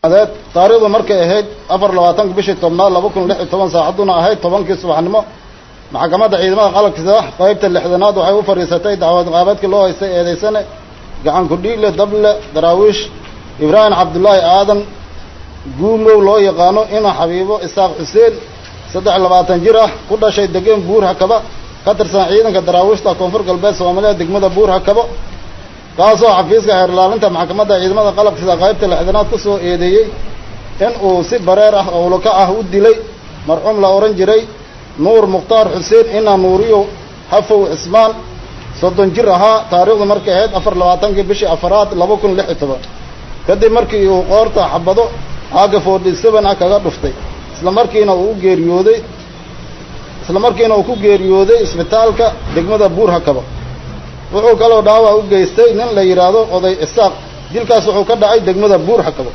adeed taariikhdu markay ahayd afar labaatanka bishii tobnaad laba kun lix iyo toban saacadduna ahayd tobankii subaxnimo maxkamadda ciidamada qalabkiisa qaybta lixdanaad waxay u fadhiisatay dacwad qaabadkii loo haystay eedaysane gacan ku-dhiigle dable daraawiish ibraahim cabdullaahi aadan guumow loo yaqaano ina xabiibo isaaq xuseen saddex labaatan jir ah ku dhashay degeen buur hakaba ka tirsan ciidanka daraawiishta koonfur galbeed soomaaliya degmada buur hakabo kaasoo xafiiska xeer ilaalinta maxkamadda ciidamada qalabkiisa qaybta lixdanaad ku soo eedeeyey in uu si bareer ah owlaka ah u dilay marxuum la odhan jiray nuur mukhtaar xuseen ina nuuriyo hafow cismaan soddon jir ahaa taariikhdu markay ahayd afar labaatankii bishii afaraad laba kun lix iyo toban kadib markii uu qoorta xabado aaga forty seven ah kaga dhuftay isla markiina uu u geeriyooday isla markiina uu ku geeriyooday isbitaalka degmada buur hakaba wuxuu kaloo dhaawac u geystay nin la yidhaahdo oday isaaq dilkaas wuxuu ka dhacay degmada buur hakaba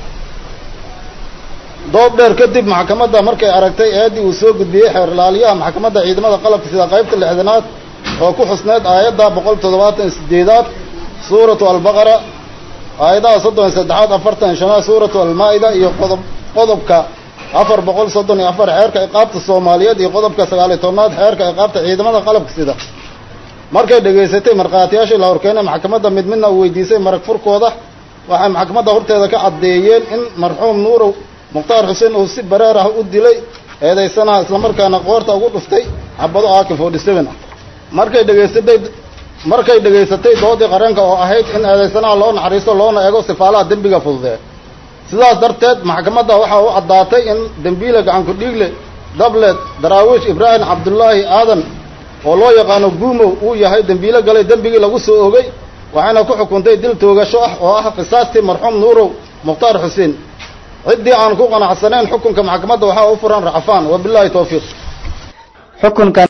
doob dheer kadib maxkamadda markay aragtay eeddii uu soo gudbiyey xeer ilaaliyaha maxkamadda ciidamada qalabka sida qaybta lixdanaad oo ku xusneyd aayadda boqol toddobaatan sideedaad suuratu albaqara aayadaha soddon iyo saddexaad afartan iyo shanaad suuratu almaa-ida iyo qodob qodobka afar boqol soddon iyo afar xeerka iqaabta soomaaliyeed iyo qodobka sagaaliyo tobnaad xeerka iqaabta ciidamada qalabka sida markay dhegaysatay markhaatiyaashii la horkeenay maxkamadda mid midna uu weydiisay marag furkooda waxay maxkamadda horteeda ka caddeeyeen in marxuum nuurow mukhtaar xuseen uu si bareer ah u dilay eedaysanaha islamarkaana qoorta ugu dhuftay xabado aaki forty seven ah markay dhegaysatay markay dhegaysatay doodii qareenka oo ahayd in eedaysanaha loo naxariisto loona eego sifaalaha dembiga fududee sidaas darteed maxkamadda waxaa u caddaatay in dembiile gacanku dhiigle dablet daraawiish ibraahim cabdullaahi aadan oo loo yaqaano guumow uu yahay dembiilo galay dembigii lagu soo ogay waxayna ku xukuntay dil toogasho ah oo ah qisaastii marxuum nuurow mukhtaar xuseen ciddii aan ku qanacsanayn xukunka maxkamadda waxaa u furan racfaan wabilaahi towfiiq xukunkan